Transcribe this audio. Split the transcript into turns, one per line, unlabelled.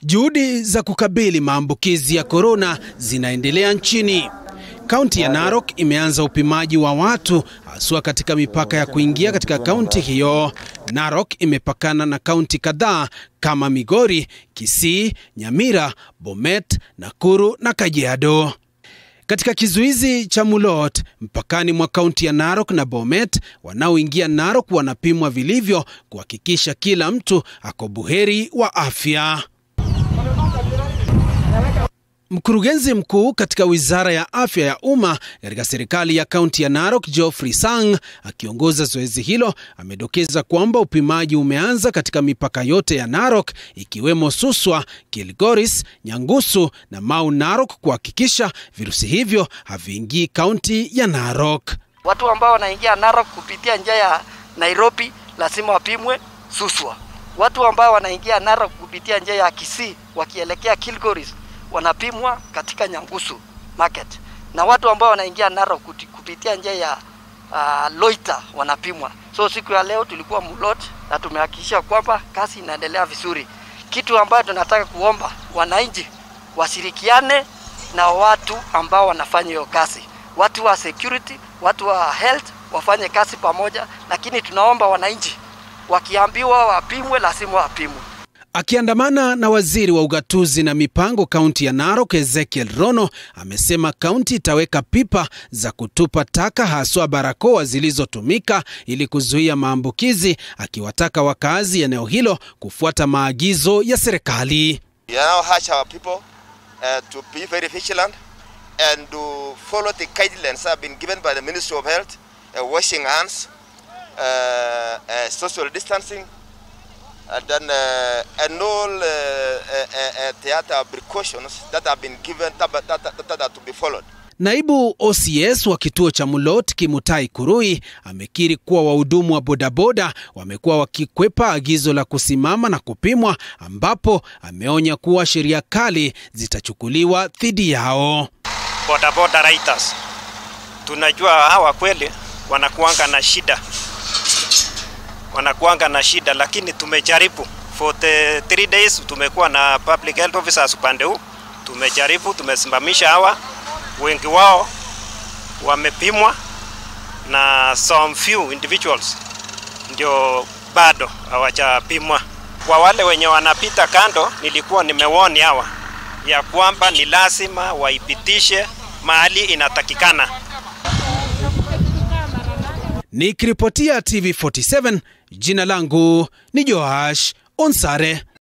Juhudi za kukabili maambukizi ya korona zinaendelea nchini. Kaunti ya Narok imeanza upimaji wa watu haswa katika mipaka ya kuingia katika kaunti hiyo. Narok imepakana na kaunti kadhaa kama Migori, Kisii, Nyamira, Bomet, Nakuru na Kajiado. Katika kizuizi cha Mulot mpakani mwa kaunti ya Narok na Bomet, wanaoingia Narok wanapimwa vilivyo kuhakikisha kila mtu ako buheri wa afya. Mkurugenzi mkuu katika wizara ya afya ya umma katika serikali ya kaunti ya Narok, Geoffrey Sang, akiongoza zoezi hilo, amedokeza kwamba upimaji umeanza katika mipaka yote ya Narok ikiwemo Suswa, Kilgoris, Nyangusu na Mau Narok kuhakikisha virusi hivyo haviingii kaunti ya Narok.
Watu ambao wanaingia Narok kupitia njia ya Nairobi lazima wapimwe Suswa. Watu ambao wanaingia Narok kupitia njia ya Kisii wakielekea Kilgoris wanapimwa katika Nyangusu market, na watu ambao wanaingia Narok kupitia njia ya uh, Loita wanapimwa. So siku ya leo tulikuwa Mulot na tumehakikisha kwamba kazi inaendelea vizuri. Kitu ambayo tunataka kuomba wananchi washirikiane na watu ambao wanafanya hiyo kazi, watu wa security, watu wa health wafanye kazi pamoja, lakini tunaomba wananchi wakiambiwa wapimwe, lazima wapimwe.
Akiandamana na waziri wa ugatuzi na mipango kaunti ya Narok Ezekiel Rono amesema kaunti itaweka pipa za kutupa taka haswa barakoa zilizotumika ili kuzuia maambukizi, akiwataka wakazi eneo hilo kufuata maagizo ya serikali.
and then uh, and all uh, uh, uh, theater precautions that have been given that, that, that, that are to be followed.
Naibu OCS wa kituo cha Mulot Kimutai Kurui amekiri kuwa wahudumu wa bodaboda wamekuwa wakikwepa agizo la kusimama na kupimwa, ambapo ameonya kuwa sheria kali zitachukuliwa dhidi yao.
Bodaboda riders, tunajua hawa kweli wanakuanga na shida wanakuanga na shida, lakini tumejaribu for the three days, tumekuwa na public health officers upande huu, tumejaribu, tumesimamisha hawa, wengi wao wamepimwa na some few individuals ndio bado hawajapimwa. Kwa wale wenye wanapita kando, nilikuwa nimewoni hawa ya kwamba ni lazima waipitishe mahali inatakikana.
Nikiripotia TV47 jina langu ni Joash Onsare.